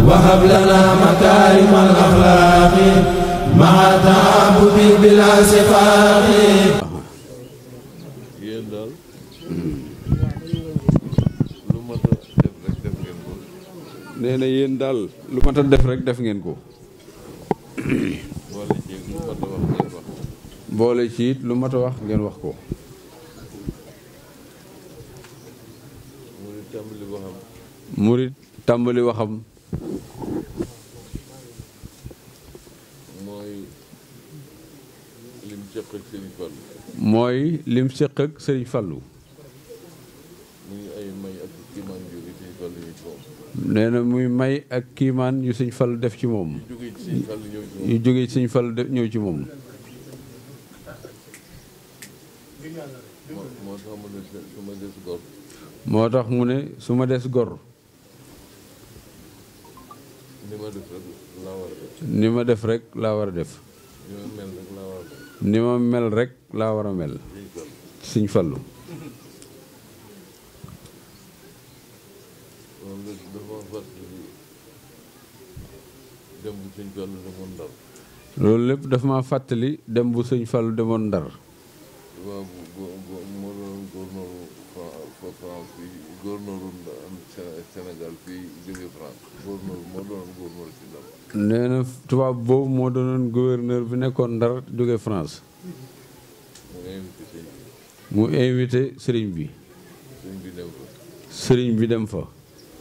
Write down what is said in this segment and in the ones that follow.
وهب لنا مكارم الأخلاق مع تعبد بلا سفاق yéen daal lu mat a def rek def ngeen ko nee na yéen daal lu mat a def rek def ngeen ko boole ci lu mat a wax ngeen wax boole ci it lu mat a wax ngeen wax ko mu di tàmbali waxam murit tàmbali waxam mooy lim seq ak Sëriñ Fall mooy lim séq ak sëriñ Fallu muy ay may ak kiimaan jóge Sëriñ Fall ñu ci moom nee na muy may ak kiimaan yu sëñ Fallu def ci moom jóge ci Sëriñ Fall ñëw ci moom yu jóge ci sëñ Fallu def ñëw ci moom moo moo tax mu ne su ma des gor moo tax mu ne su ma des gor ni ma def rek laa war a def ni ma def rek laa war a def ni ma mel rek laa war a def ni ma mel rek laa war a mel Sëriñ Fall sëñ Fallu moom la dafa fàttali dem bu Sëriñ Fall demoon Ndar loolu lépp dafa ma fàttali dem bu sëñ Fallu demoon Ndar waaw bu bu bu moo doon gouverneur Fra- France fii gouverneur Sénégal fii jóge France gouverneur moo doon gouverneur ci Ndar nee na tubaab boobu moo doonoon gouverneur bi nekkoon Ndar jóge France mu invité sëñ bi mu invité sëriñ bi sëñ bi dem ko sëriñ bi dem fa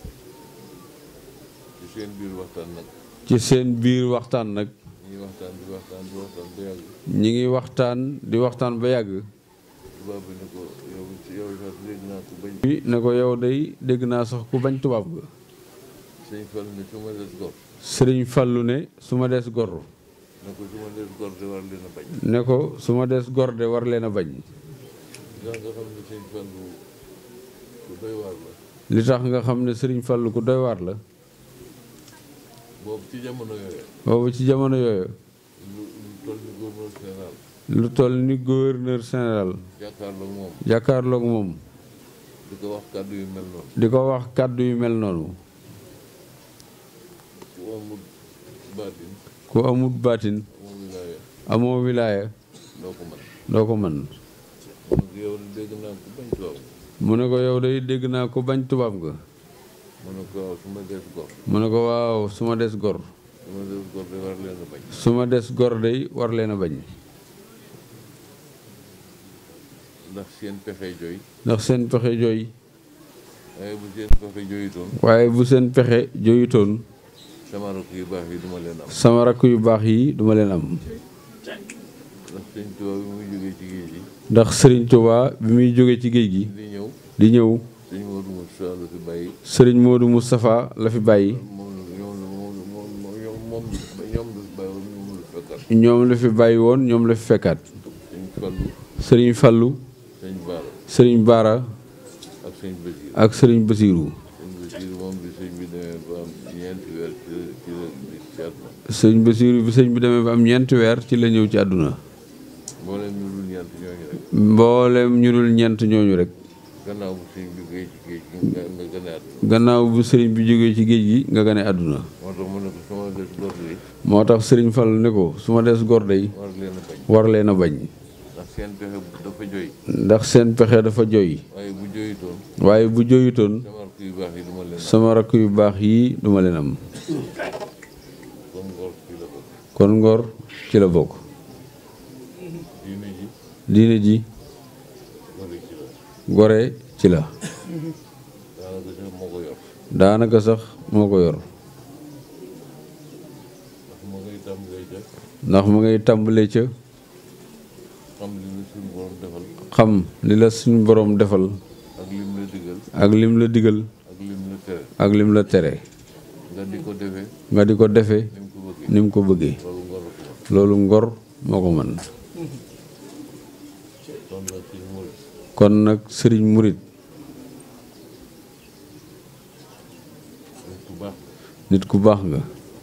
ci seen biir waxtaan nag ci seen biir waxtaan nag ñuy waxtaan di waxtaan di waxtaan ba yàgg ñi ngi waxtaan di waxtaan ba yàgg tubaab bi ne ko yow ci yow sax dégg naa ko bañ bi ne ko yow day dégg naa sax ku bañ tubaab ga sëñ Fall ne su ma des gor sëriñ Fallu ne su ma des gor ne ko su ma des gor de war leen a bañ ne ko su ma des gor de war leen a bañ ndax nga xam ne sëñ Fall ku doy waar la li tax nga xam ne sëriñ Fallu ku doy waar la boobu ci jamono yooyu boobu ci jamono yooyu lu lu toll ni gouverneur général lu toll ni gouverneur général jàkkaarloog moom jàkkaarloog moom di ko wax kàddu yu mel noonu di ko wax kàddu yu mel noonu ku amul baatin ku amut baatin amul wilaaya amoo wilaaya doo ko mën doo ko mën mun ko yow dégg naa ko bañ tubaab mu ne ko yow day dégg naa ko bañ tubaab nga mu ne ko waaw su ma des gor mu ne ko waaw su ma des gor su ma des gor de war leen a bañ su ma des gor day war leen a bañ ndax seen pexe jooy ndax seen pexe jooy waaye bu seen pexe jooyutoon waaye bu seen pexe jooyutoon sama rakk yu baax yi duma leen am sama rakk yu baax yi duma leen am ndax sëñ tubaab bi muy jógee ci géej gi ndax sëriñ Tuubaa bi muy jóge ci géej gi di ñëw di ñëw sëñ Modou Moussa la fi bàyyi sëriñ Moodu Moustapha la fi bàyyi moom la ñoom la moom moom moom moom ñoom la fi bàyyi woon ñoom la fekkat ñoom la fi bàyyi woon ñoom la fi fekkaat sëñ Fallu sëriñ Fallu sëñ Baara sëriñ Baara ak sëñ Basiir ak sëriñ Basiiru sëñ Basiir moom bi sëñ bi demee ba am ñeenti weer ci la ci la di seet ma sëñ Basiiru bi sëñ bi demee ba am ñeenti weer ci la ñëw ci àdduna mbooleem ñu dul ñeent ñooñu rek mboolem ñu dul ñeent ñooñu rek gannaaw bu sëñ bi géej ci géej gi nga nga gën a at gannaaw bu sëriñ bi jógee ci géej gi nga gane àdduna moo tax mu ne ko sama des gor yi moo tax sëriñ Fall ne ko su ma des gor day war leen a bañ war leen a bañ ndax seen pexe dafa joy ndax seen pexe dafa joy waaye bu joyutoon waaye bu joyutoon sama rakk yu baax yi duma leen am sama rakk yu baax yi duma leen am kon ngor ci la bokk kon ngor ci la bokk diine ji diine ji ngor ci la gore ci la daanaka sax moo ko yor daanaka sax moo ko yor ndax moo ngay tàmbalee ca ndax mu ngay tàmbalee ca xam li la suñu borom defal xam li la suñu boroom defal ak lim la digal ak lim la digal ak lim la tere ak lim la tere nga di ko defee nga di ko defee ni mu ko bëggee ni mu ko bëggee loolu ngor ko loolu ngor moo ko mën kon nag ci murit kon nag sëriñ murit nit ku baax nit ku baax nga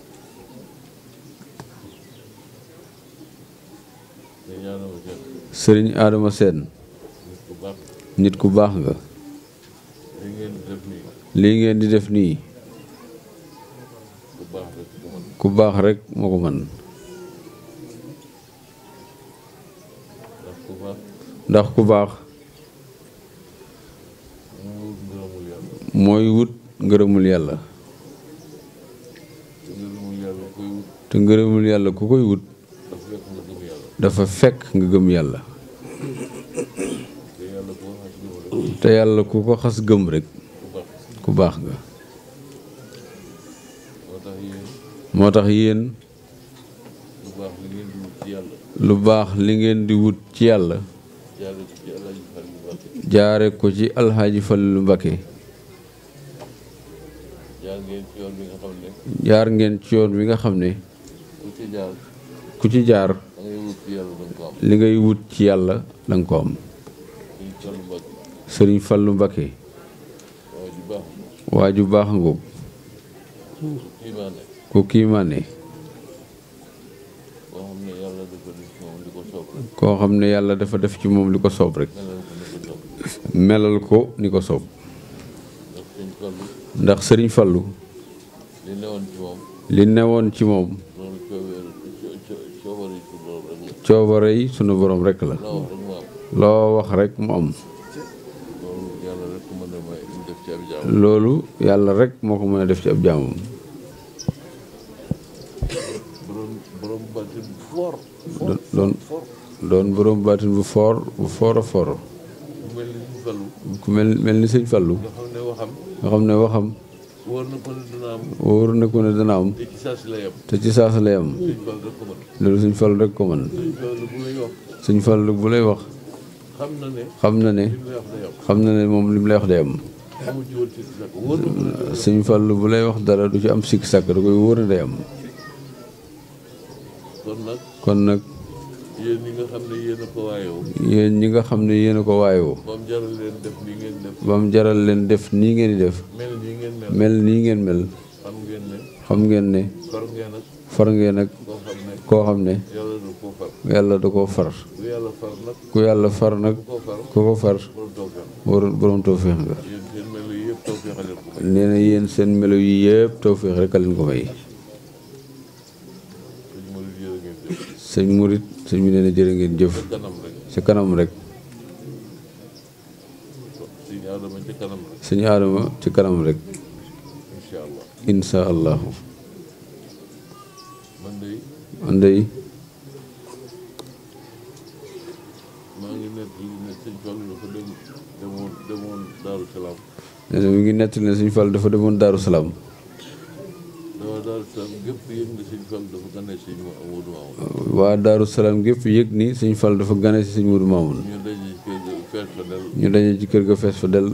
te ñaanal ko sëriñ Adama Seen nit ku baax nit ku baax nga li ngeen di def nii lii ngeen di def nii ku ku baax rek moo ko mën ndax ku baax ndax ku baax moo wut ngërëmul yàlla mooy wut ngërëmul yàlla te ngërëmul yàlla koy wut te ngërëmul yàlla ku koy wut dafa fekk nga gëm yàlla dafa fekk nga gëm yàlla te yàlla koo xas gëm rek te yàlla ku ko xas gëm rek ku baax ku baax nga moo tax yéen moo tax yéen lu baax li ngeen di wut ci yàlla lu baax li ngeen di wut ci yàlla jaare ko ci Alaaji Fallu Mbàkke jaare ko ci alxaaji Fallu Mbakke jaar ngeen ci yoon bi nga xam ne jaar ngeen ci yoon wi nga xam ne ku ci jaar ku ci jaar da ngay wut ci yàlla danga ko am li ngay wut ci yàlla danga ko am suñ Fallu Mbàkke sëriñ Fallu Mbakke waaye ju baax waa ju baax ngoog kii maa ne ku kiimaane boo xam ne yàlla dafa def ci moom li ko soob rek koo xam ne yàlla dafa def ci moom li ko soob rek melal ko ni ko soob melal ko ni ko soob ndax suñ Fallu ndax sëriñ Fallu li newoon ci moom li newoon ci moom loolu coobare coobare ci loolu rek la coobare yi sunu borom rek la loo wax rek mu am loo wax rek mu am loolu yàlla rek mën a may ñu def ci ab jaam loolu yàlla rek moo ko mën a def ci ab jaamam borom borom baatin bu fort doon doon doon borom baatin bu foor bu foor a foor bu mel ni suñ Fallu ku mel mel ni sëñ Fallu nga xam ne waxam nga xam ne waxam wóor na ko ne dina am wóor na ko ne dana am te ci saa si la yem te ci saasa lay am suñ Fallu rek ko mën loolu sëñ Fallu rek ko mën suñ Fallu bu lay wax sëñ Fallu bu lay wax xam na ne xam na ne li mu lay wax day am xam na ne moom li mu lay wax day am amu ci woon ci sax wóor na ko ne sëñ Fallu bu lay wax dara du ci am sikk sàkk da koy wóor ne day am kon nag kon nag yéen ñi nga xam ne yéen a ko waayoo yéen ñi nga xam ne yéen a ko waayoo moom jaral leen def li ngeen def ba mu jaral leen def nii ngeen di def mel nii ngeen mel mel nii ngeen mel xam ngeen ne xam ngeen ne far ngeen ak far ngeen ak koo xam ne koo xam ne yàlla du ko far yàlla da koo far bu yàlla far nag ku yàlla far nag ku ko far ku ko far borom tawfeex borom borom tawféex nga yéen seen mel yi yëpp tawfeex a leen ko may nee na yéen seen melo yi yëpp tawféex rek a leen ko may sëñ Modou jërë ngeen jëf sëñ murit sëñ bi nee na jërë ngeen jëf ca kanam rek ci kanam rek sëñ Adama ca kanam rek sëñ aadama ci kanam rek incha allah insha allahu man de andey maa ngi nekk li ne sëñ Fallu dafa dem demoon demoon Daaru Salaam nee na mi ngi nettali ne sëñ Fall dafa demoon Daaru Salaam dafa Daaru Salaam gépp yëg nga sëñ Fallu dafa gane sëñ Modou Mamoun waa Daaru Salaam gépp yëg ni sëñ Fall dafa gane si sëñ Modou Mamoun ñu daje ci kër ga fees fa del ñu daje ci kër ga fees fa dell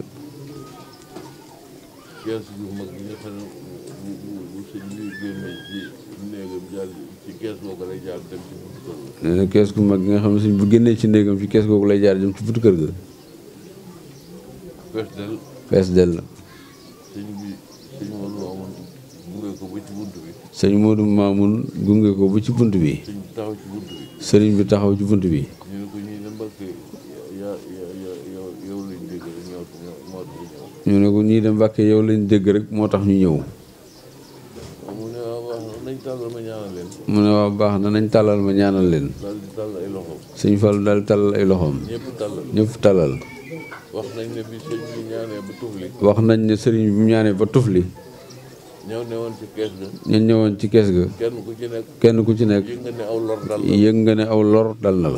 kees gu mag gi nga xam ne bu bu bu sëñ bi génnee ci néegam jaar ci kees googu lay jaar dem ci buntu kër ga nee na kees gu mag gi nga xam ne sëñ bu génnee ci néegam ci kees googu lay jaar jëm ci buntu kër ga fees del fees dell sëñ bi sëñ Modou Mamoun gunge ko ba ci bunt bi sëñ Modou Mamoun gunge ko ba ci bunt bi sëñ bi taxaw ci bunt bi sëriñ bi taxaw ci bunt bi ñu ne ko ñuy ne Mbàkke yaa yaa yaa yow yow lañ dégg rek ñëw ñëw moo tax ñëw ñu ne ko ñii de Mbàkke yow lañ dégg rek moo tax ñu ñëw mu ne waaw wax nañ tàllal ma ñaanal leen mu ne waaw baax na nañ tàllal ma ñaanal leen daal di tàll ay loxo sëñ Fall daal tàllal ay loxoom ñëpp tàllal ñëpp tàllal wax nañ ne bi sëñ bi ñaanee ba tufli wax nañ ne sëriñ bi mu ñaanee ba tufli ñëw ne woon ci kees ga ñu ñëwoon ci kees ga kenn ku ci nekk kenn ku ci nekk yëg nga ne aw lor dal la yëg nga ne aw lor dal na la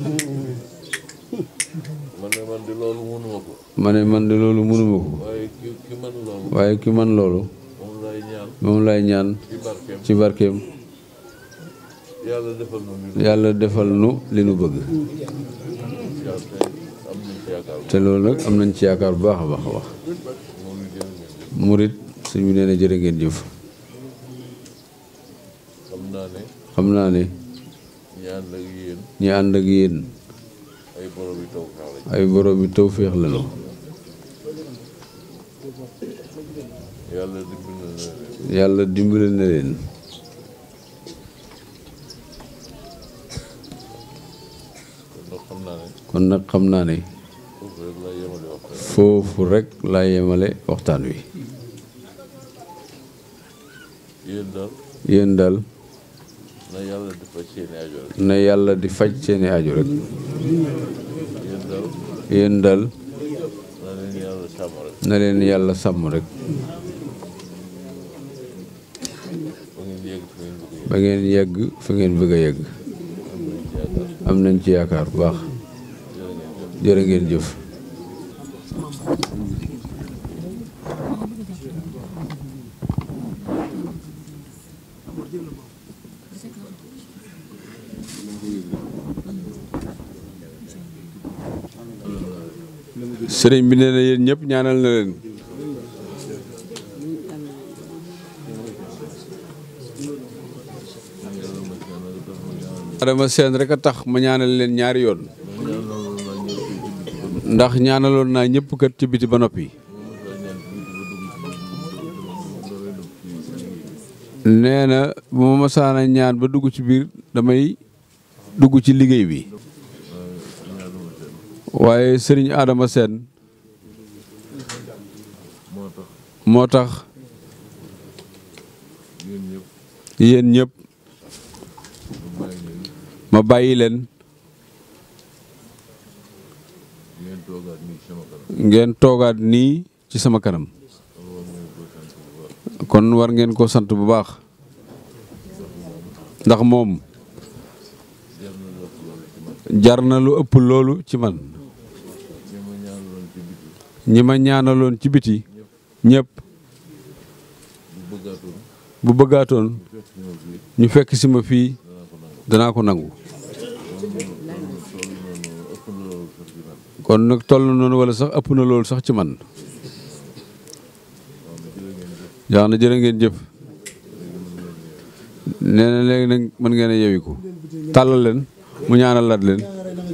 man ne man di loolu mënuma ko ma ne man de loolu mënuma ko waaye ki ki man loolu waaye ki man loolu moom lay ñaan moom lay ñaan ci barkeem ci barkeem yàlla defal na ñu yàlla defal nu li nu bëgg jaar tey am nañ ci yaakaar te loolu nag am nañ ci yaakaar bu baax a baax a wax moom ñu jërë ngeen jëf murit sëñ bi nee na jërë ngeen jëf xam naa ne xam naa ne ñaan ak yéen ñi ànd ak yéen ay borom yi taw xaar lañ ay borom yi tawféex lañu yàlla dimbali na leen yàlla dimbali na leen kon nag xam naa ne kon nag xam naa ne foofu rek laa yemale waxtaan foofu rek laa yemale waxtaan wi yéen daal yéen daal na yàlla di faj seeni aajo rek na yàlla di faj seeni aju rek yéen daal yéen daal na leen yàlla sàmm rek na leen yàlla sàmm rek ba ngeen yegg fi ngeen bëgg a yegg ba ngeen yegg fi ngeen bëgg a yegg am nañ ci yaakaar am nañ ci yaakaar bu baax jërë ngeen jëf jërë ngeen jëf sëriñ bi nee na yéen ñëpp ñaanal na leen Adama Seen rek a tax ma ñaanal leen ñaari yoon ndax ñaanaloon naa ñëpp kat ci biti ba noppi nee na bu ma masaana ñaan ba dugg ci biir damay dugg ci liggéey bi waaye sëriñ Adama Seen moo tax moo tax yéen ñëpp yéen ñëpp ma bàyyi leen ma bàyyi leen ngeen toogaat nii sama kanam ngeen toogaat nii ci sama kanam kon war ngeen ko sant bu baax ndax moom jar na lu ëpp loolu ci man ñi ma ñaanaloon ci biti ñi ma ñaanaloon ci biti ñëpp bu bëggaatoon bu bëggaatoon fekk si ma fii ñu fekk si ma fii danaa ko nangu toll noonu ëpp na loolu sax ci man kon nag toll na noonu wala sax ëpp na loolu sax ci man yaa na jërë ngeen jëf nee na léegi nag mën ngeen a yewiku tàllal leen mu ñaanal lat leen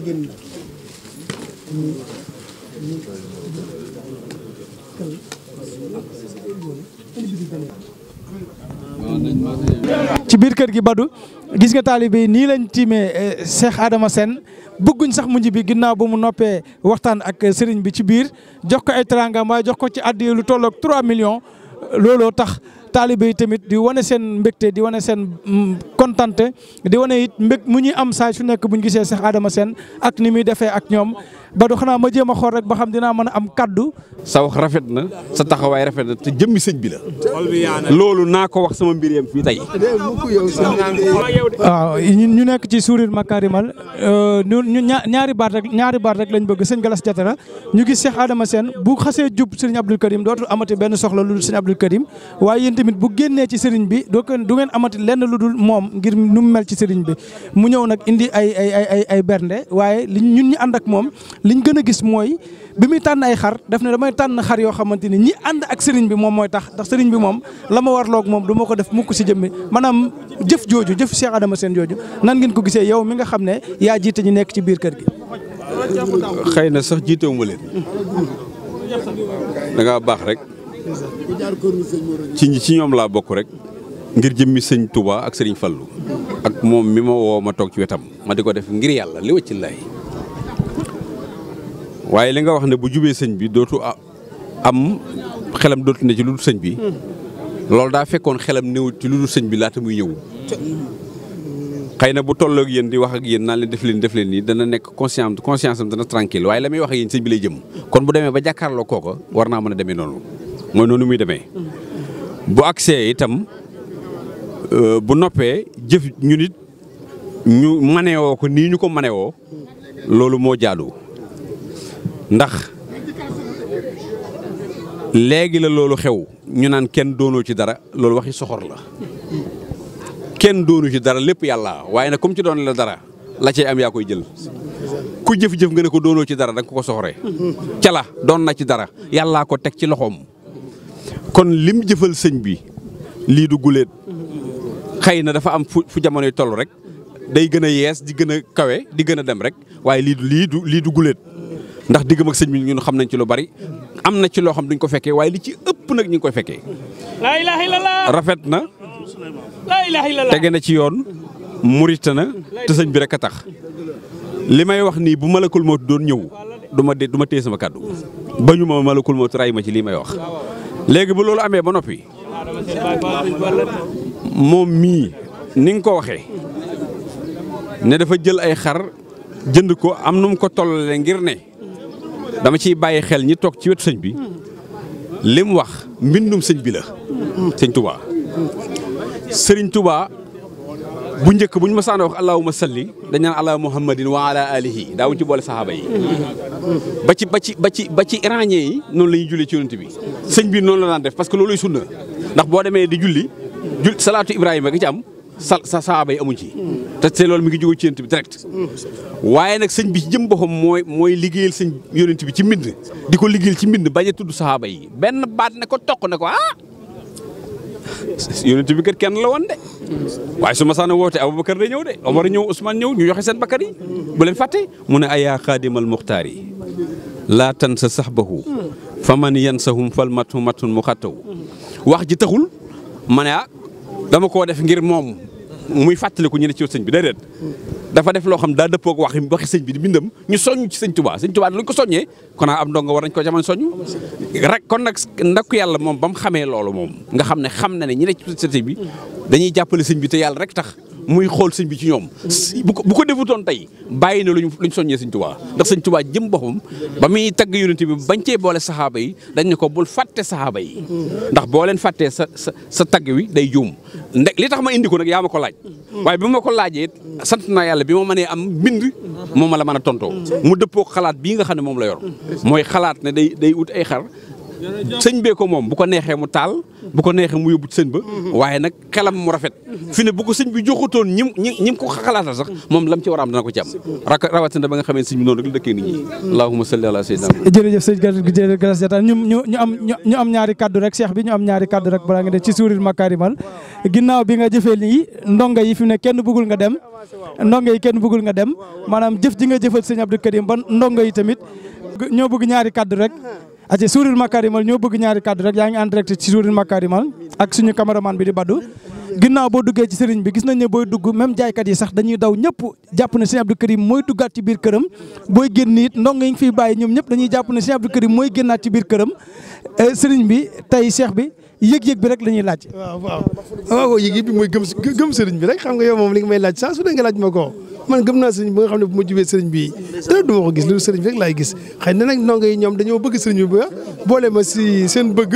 ci biir kër gi Badou gis nga taalibe yi nii lañ tiimee Cheikh Adama Sène bëgguñ sax mu bi ginnaaw ba mu noppee waxtaan ak sëriñ bi ci biir jox ko ay teraangam waaye jox ko ci addiya lu tolloog 3 millions looloo tax taalibe yi tamit di wane seen mbégte di wane seen kontante di wane it mbég mu ñuy am saa su nekk bu ñu gisee Cheikh Adama Sène ak ni muy defee ak ñoom Badou xanaa ma jéem a xool rek ba xam dinaa mën a am kaddu. sa wax rafet na sa taxawaay rafet na te jëmmi sëñ bi la loolu naa ko wax sama mbir yam fii tey waaw ñun ñu nekk ci Sourire Makarimal ñu ñu ñaa- ñaari baat rek ñaari baat rek lañ bëgg sëñ Galas Jatara ñu gis Cheikh Adama Sène bu xasee jub sëriñ Abdou Karim dootul amati benn soxla lu dul sëriñ Abdou Karim waaye yéen tamit bu génnee ci sëriñ bi doo ko du ngeen amati lenn lu dul moom ngir nu mu mel ci sëriñ bi mu ñëw nag indi ay ay ay ay ay bernde waaye li ñun ñi ànd ak moom liñ gën a gis mooy bi muy tànn ay xar daf ne damay tànn xar yoo xamante ni ñi ànd ak sëriñ bi moom mooy tax ndax sëriñ bi moom la ma warloog moom du ma ko def mukk si jëmmi maanaam jëf jooju jëf Cheikh Adama Sène jooju nan ngeen ko gisee yow mi nga xam ne yaa jiite ñu nekk ci biir kër gi. xëy na sax jiitewuma leen da ngaa baax rek ci ñi ci ñoom laa bokk rek ngir jëmmi sëñ Touba ak sëriñ Fallu ak moom mi ma woo ma toog ci wetam ma di ko def ngir yàlla li wacci lay waaye li nga wax ne bu jubee sëñ bi dootu a- am xelam dootu ne ci lu dul sëñ bi loolu daa fekkoon xelam néew ci lu dul sëñ bi laata muy ñëw xëy na bu tolloog yéen di wax ak yéen naan leen def leen def leen nii dana nekk conscience conscience am dana tranquille waaye la muy wax ak yéen sëñ bi lay jëm kon bu demee ba jàkkaarloo kooko war naa mën a demee noonu mooy noonu muy demee bu agsee itam euh, bu noppee jëf ñu nit ñu manewoo ko nii ñu ko manewoo loolu moo jaadu ndax léegi la loolu xew ñu naan kenn doonoo ci dara loolu waxi soxor la kenn doonu ci dara lépp yàlla waaye nag comme ci doon la dara la cay am yaa koy jël ku jëf-jëf nga ne ko doonoo ci dara da nga ko ko soxoree ca la doon na ci dara yàllaa ko teg ci loxoom kon lim jëfal sëñ bi lii du guléet xëy na dafa am fu fu jamonoy toll rek day gën a yees di gën a kawe di gën a dem rek waaye lii du lii du lii du guléet ndax diggam ak sëñ bi ñun xam nañ ci lu bari am na ci loo xam duñ ko fekkee waaye li ci ëpp nag ñu ngi koy fekkee laa ilaha illallah rafet na laa ilaha illallah tege na ci yoon murita na te sëñ bi rek a tax li may wax nii bu malakul mawt doon ñëw du ma dé du ma téye sama kàddu ba ñu ma malakul mawt ray ma ci lii may wax léegi bu loolu amee ba noppi moom mii ni nga ko waxee ne dafa jël ay xar jënd ko am nu mu ko tollalee ngir ne dama ciy bàyyi xel ñi toog ci wetu sëñ bi li mu wax mbindum sëñ bi la sëñ Touba sëriñ Touba bu njëkk bu ñu ma saana wax allahumma salli dañ naan ala muhammadin wa ala alihi daawuñ ci boole saxaaba yi ba ci ba ci ba ci ba ci iranien yi noonu la ñuy jullee ci yonent bi sëñ bi noonu la daan def parce que looluy sunna ndax boo demee di julli jul salaatu ibrahima gi ci am sa sa saxaaba yi amuñ ci te te loolu mi ngi jóge ci yonent bi direct waaye nag sëñ bi ci jëm boppam mooy mooy liggéeyal sëñ yonent bi ci mbind di ko liggéeyal ci mbind bañ a tudd saxaaba yi benn baat ne ko toq ne ko ah yonent bi kat kenn la woon de waaye su ma saana woote Aboubacar day ñëw de Omar ñëw Ousmane ñëw ñu joxe seen bakkan yi bu leen fàtte mu ne ayaa xaadimal muxtaar yi laa tan sa saxbahu fa man yansahum fal matu matun mu xattaw wax ji taxul ma ne ah dama koo def ngir moom muy fàttaliku ñu ne ci sëñ bi déedéet dafa def loo xam daa dëppoog wax waxi sëñ bi di bindam ñu soññ ci sëñ Tuubaa sëñ Tuubaa luñ ko soññee kon am ndongo war nañ ko jamono soññ rek kon nag ndakku yàlla moom ba mu xamee loolu moom nga xam ne xam na ne ñi ne ci société bi dañuy jàppale sëñ bi te yàlla rek tax muy xool sëñ bi ci ñoom bu ko bu ko defutoon tey bàyyi na luñ luñ soññee sëñ Tuubaa ndax sëñ Tuubaa jëm boppam ba muy tagg yonent bi bañ cee boole saxaaba yi dañ ne ko bul fàtte saxaaba yi ndax boo leen fàttee sa sa sa tagg wi day juum ndek li tax ma indi ko nag yaa ma ko laaj waaye bi ma ko laajee sant naa yàlla bi ma mënee am mbind moom ma la mën a tontoo mu dëppoo xalaat bii nga xam ne moom la yor mooy xalaat ne day day ut ay xar sëñ bee ko moom bu ko neexee mu taal bu ko neexee mu yóbbu sëñ ba waaye nag xelam mu rafet fi ne bu ko sëñ bi joxutoon ñim ñi ñim ko xalaatal sax moom lam ci war a am dana ko ci am rak rawatina ba nga xamee sëñ bi noonu rek la dëkkee nit ñi allahumma salli ala sayyidina jërëjëf sëñ jërëjëf Galas Diatta ñu ñu ñu am ñu am ñaari kaddu rek cheikh bi ñu am ñaari kaddu rek balaa nga def ci suuril makarimal ginnaaw bi nga jëfee lii ndongo yi fi ne kenn bëggul nga dem ndongo yi kenn bëggul nga dem maanaam jëf ji nga jëfal sëñ Abdou Karim ba ndongo yi tamit ñoo bëgg ñaari kaddu rek ace suuril makarimal ñoo bëgg ñaari kaddu rek yaa ngi en direct ci suuril makarimal ak suñu caméraman bi di baddu ginnaaw boo duggee ci sëriñ bi gis nañ ne booy dugg même jaaykat yi sax dañuy daw ñëpp jàpp ne sëñ Abdou Karim mooy duggaat ci biir këram booy génn it ndongo yi nga fiy bàyyi ñoom ñëpp dañuy jàpp ne sëñ Abdou Karim mooy génnaat ci biir këram sëriñ bi tey cheikh bi yëg-yëg bi rek la ñuy laaj waaw waaw waaw yëg-yëg bi mooy gëm gëm sëriñ bi rek xam nga yow moom li nga may laaj saa su dee nga laaj ma ko man gëm naa sëriñ bi nga xam ne bu ma jubee sëriñ bi dara du ma ko gis loolu sëriñ bi rek laay gis xëy na nag ndongo yi ñoom dañoo bëgg sëriñ bi ba boole ma si seen bëgg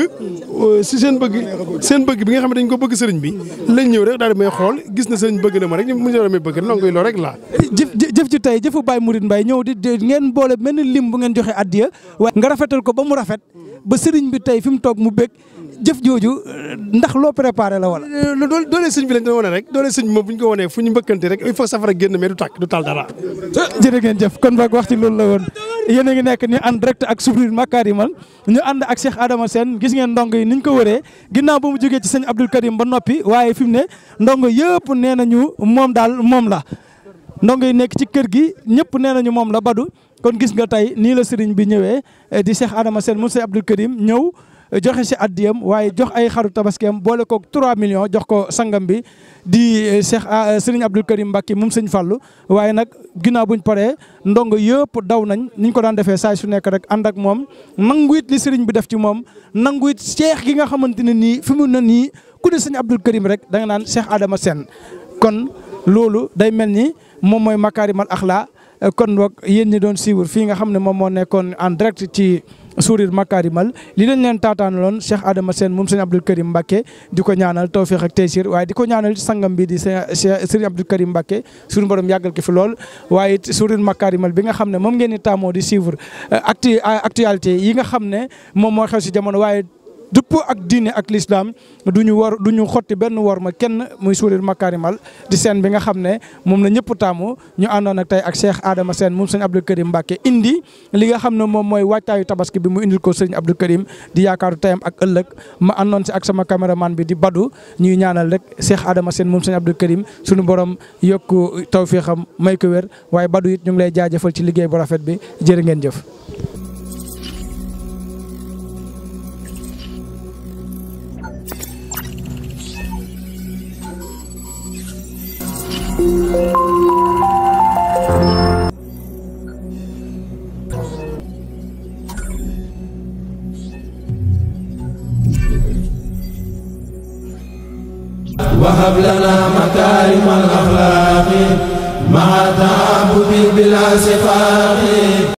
si seen bëgg seen bëgg bi nga xam ne dañ ko bëgg sëriñ bi lañ ñëw rek daal di may xool gis na sëriñ bëgg na ma rek mu ñëw may bëgg ndongo yi loolu rek laa jëf jëf ci tey jëfu Baye Mouride Mbaye ñëw di ngeen boole mel ni lim bu ngeen joxe addiya waaye nga rafetal ko ba mu rafet ba sëriñ bi tey fi mu toog mu bëgg jëf jooju ndax loo préparé la wala. doole doole sëñ bi lañ doon wane rek doole sëñ bi moom bu ñu ko wanee fu ñu mbëkkante rek il faut safara génn mais du tàkk du taal dara. jërë ngeen jëf kon boog wax ci loolu la woon yéen a ngi nekk ni en direct ak Souril Makarimal ñu ànd ak Cheikh Adama Sène gis ngeen ndongo yi ni ñu ko wëree ginnaaw ba mu jógee ci sëñ Abdou Karim ba noppi waaye fi mu ne ndongo yëpp nee nañu moom daal moom la ndongo yi nekk ci kër gi ñëpp nee nañu moom la badu kon gis nga tey nii la sëriñ bi ñëwee di Cheikh Adama Sène mu sëñ Abdou Karim ñëw joxe si addiyam waaye jox ay xaru tabaskiyam boole ko 3 millions jox ko sangam bi di Cheikh Serigne Abdou Karim Mbacké moom sëñ Fallou waaye nag ginnaaw buñ paree ndongo yëpp daw nañ niñ ko daan defee saa su nekk rek ànd ak moom nangu it li Serigne bi def ci moom nangu it Cheikh gi nga xamante ne nii fi mu ne nii ku ne sëñ Abdou Karim rek da nga naan Cheikh Adama Sène kon loolu day mel ni moom mooy Makarimal Akhla kon boog yéen ñi doon suivre fii nga xam ne moom moo nekkoon en direct ci Souril Makarimal li lañ leen taataanaloon Cheikh Adama Sène moom sëñ Abdou Karim Mbacké di ko ñaanal tawfiq ak taysir waaye di ko ñaanal sangam bi di sëñ Abdou Karim Mbacké suñu borom yàggal ko fi lool waaye it Souril Makarimal bi nga xam ne moom ngeen di taamoo di suivre actu actualité yi nga xam ne moom moo xew si jamono waaye dëppoo ak diine ak l'islam du ñu war du ñu xotti benn war ma kenn muy Souril Makarimal di seen bi nga xam ne moom la ñëpp taamu ñu àndoon ak tey ak Cheikh Adama Sène moom sëñ Abdou Karim Mbacké indi li nga xam ne moom mooy waajtaayu tabaski bi mu indil ko sëñ Abdou Karim di yaakaaru tayam ak ëllëg ma àndoon si ak sama caméraman bi di Badou ñuy ñaanal rek Cheikh Adama Sène moom sëñ Abdou Karim suñu borom yokku tawféexam may ko wér waaye Badou it ñu ngi lay jaajëfal ci liggéey bu rafet bi jërë ngeen jëf. وهب لنا مكارم الأخلاق مع تعبد بلا سفاق